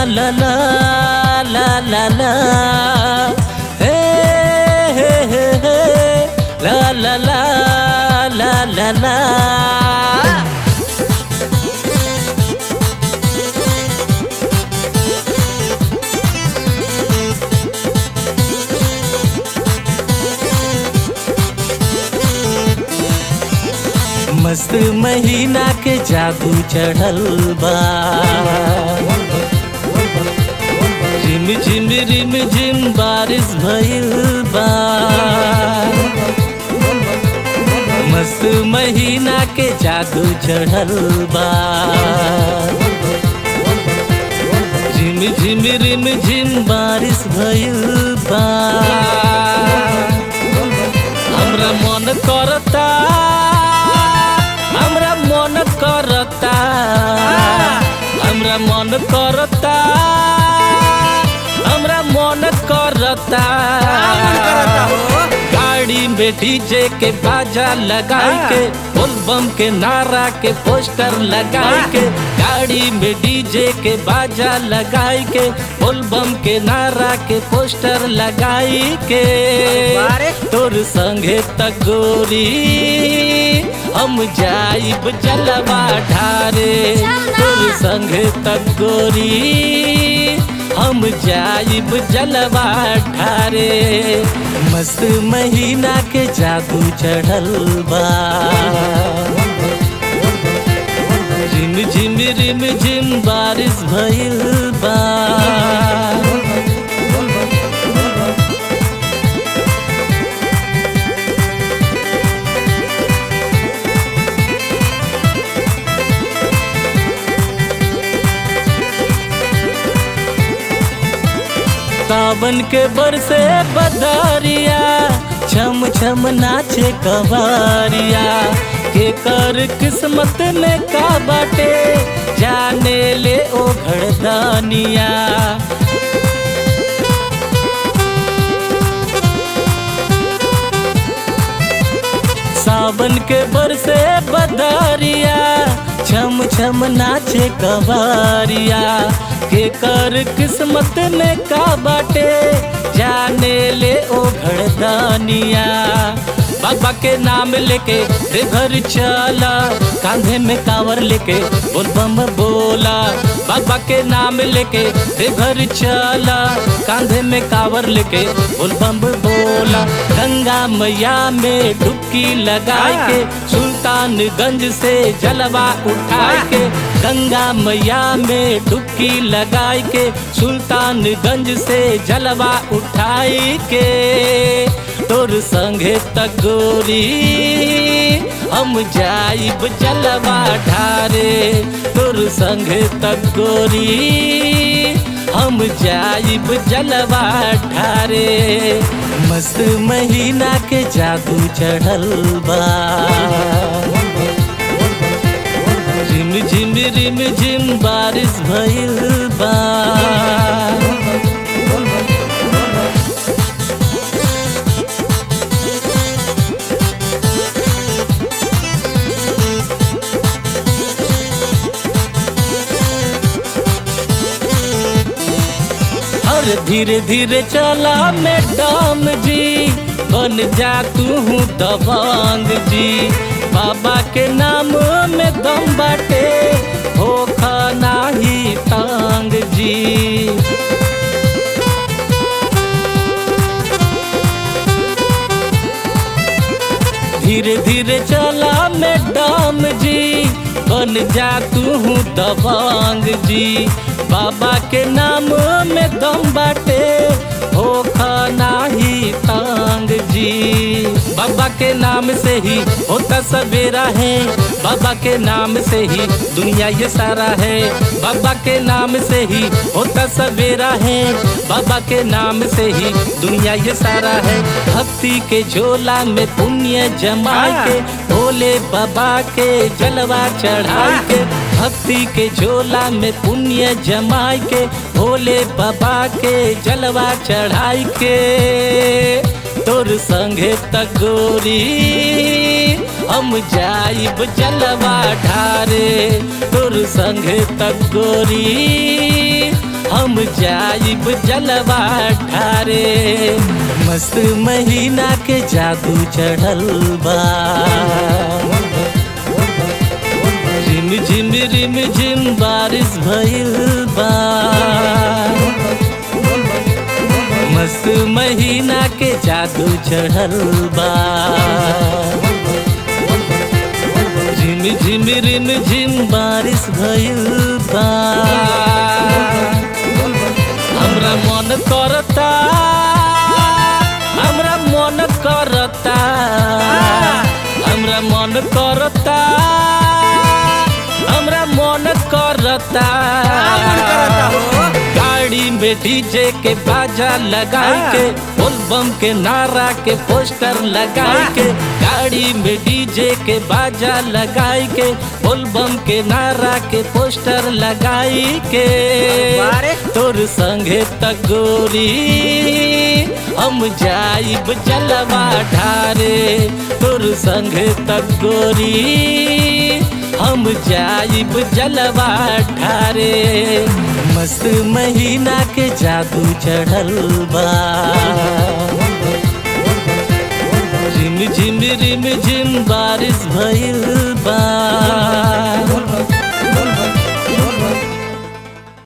ला ला ला ला ला हे हे हे हे ला ला ला ला ला ला मस्त महीना के जादू चढ़ल बा झिम झिम रिम झिम बारिश भइल बा मस्त महीना के जादू चढ़ल बा झिम झिम रिम झिम बारिश भइल बा हमरा मन करता हमरा मन करता हमरा मन करता हमरा मन करता गाड़ी में डीजे के बाजा लगाई के बोल बम के नारा के पोस्टर लगाई के गाड़ी में डीजे के बाजा लगाई के बोल बम के नारा के पोस्टर लगाई के बारे। तोर संगे तगोरी हम जाइब जलवा ढारे तोर संगे तगोरी हम जाइब जलवा ढारे मस्त महीना के जादू चढ़ल बा झिम झिम रिम झिम बारिश भइल बा सावन के बरसे बदरिया छम छम नाचे कवारिया के कर किस्मत में का बाटे जाने ले ओ घड़दानिया सावन के बरसे बदरिया छम छम नाचे कवारिया के कर किस्मत में का बाटे जाने ले ओ घड़दानिया बाबा के नाम लेके रे घर चला कांधे में कावर लेके बोल बम बोला बाबा के नाम लेके रे घर चला कांधे में कावर लेके बोल बम बोला गंगा मैया में डुबकी लगाए के सुल्तानगंज से जलवा उठाए के गंगा मैया में डुबकी लगाए के सुल्तानगंज से जलवा उठाए के तोर संगे तगोरी हम जाइब जलवा ढारे तोर संगे तगोरी हम जाइब जलवा ढारे मस्त महीना के जादू चढ़ल बा झिम झिम रिम झिम बारिश भइल बा और धीरे धीरे चला मैडम जी बन जा तू हूँ दबंग जी बाबा के नाम में दम बाटे हो खाना ही तांग जी धीरे धीरे चला मैडम जी बन जा तू हूँ दबंग जी बाबा के नाम में दम बाटे हो खाना ही तांग जी बाबा के नाम से ही होता सवेरा है बाबा के नाम से ही दुनिया ये सारा है बाबा के नाम से ही होता सवेरा है बाबा के नाम से ही दुनिया ये सारा है भक्ति के झोला में पुण्य जमा के भोले बाबा के जलवा चढ़ा के भक्ति के झोला में पुण्य जमाई के भोले बाबा के जलवा चढ़ाई के तोर संगे तगोरी हम जाइब जलवा ढारे तोर संगे तगोरी हम जाइब जलवा ठारे मस्त महीना के जादू चढ़ल बा रिम झिम रिम झिम बारिश भइल बा मस्त महीना के जादू चढ़ल बा झिम झिम रिम झिम बारिश भइल बा हमरा मन करता हमरा मन करता हमरा मन करता हमरा मन करता गाड़ी में डीजे के बाजा लगाई के बोल बम के नारा के पोस्टर लगाई के गाड़ी में डीजे के बाजा लगाई के बोल बम के नारा के पोस्टर लगाई के बारे। तोर संगे तगोरी हम जाइब जलवा ढारे तोर संगे तगोरी हम जाइब जलवा ढारे मस्त महीना के जादू चढ़ल बा झिम झिम रिम झिम बारिश भइल